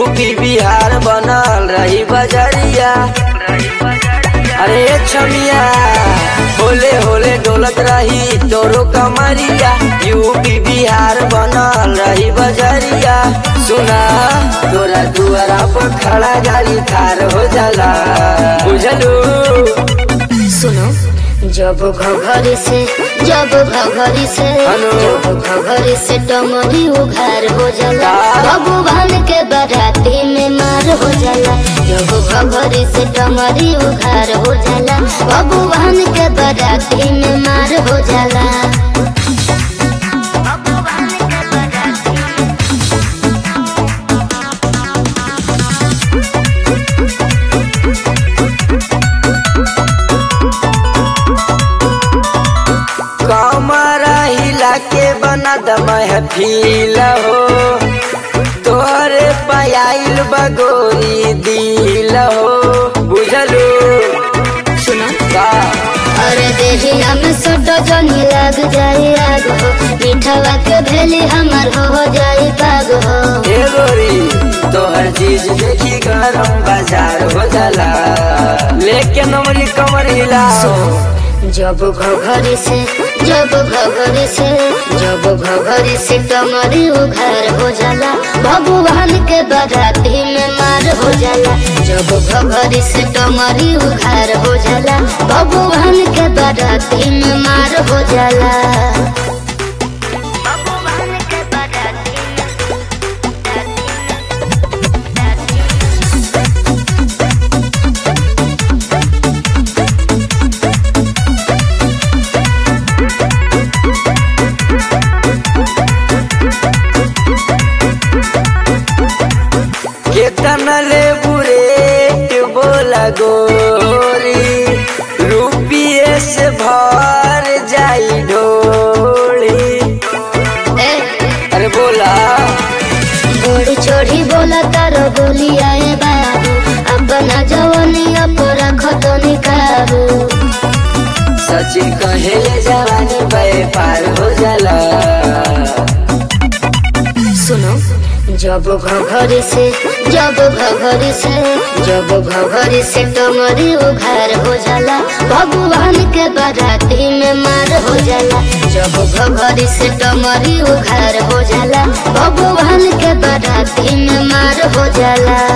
UP Bihar बनल रही बजरिया अरे छमिया होले होले डोलत रही तोरो कमरिया यूपी बिहार बनल रही बजरिया सुना तोरा दुआरा पर खड़ा गाड़ी खार हो जाला बुझलू सुनो जब घघरी से जब घघरी से हेलो। जब घघरी से टमरी उघार हो जाला का? भगवान के बराती में मार हो जाला जब घघरी से टमरी उघार हो जाला भगवान के बराती में मार हो जाला कमरा हिला के बना द महफिल हो तोहरे पयाइल बगोरी दिल हो बुझलू सुनो का अरे देहिया में सटो जनी लग जाए आग हो मीठवा के भेली हमर हो जाए पाग हो ए गोरी तोहर चीज देखी गरम बाजार हो जाला लेके नमरी कमर हिलाओ जब घघरी से जब घघरी से जब घघरी से कमरी उघार हो जाला भगवान के बराती में मार हो जाला जब घघरी से कमरी उघार हो जाला भगवान के बराती में मार हो जाला भगवान के बराती केतना ले बुरेट बोला गोरी रुपिए से भर जाई ढोली ए अरे बोला गोड़ी छोड़ी बोला तारो बोली आए बाबू अपना जवानिया पर रखो निकाबू सच कहे जवानी व्यापार हो जाला सुनो जब घघरी से जब घघरी से जब घघरी से टमरी उघार हो जाला भगवान के बराती में मार हो जाला जब घघरी से टमरी उघार हो जाला भगवान के बराती में मार हो जाला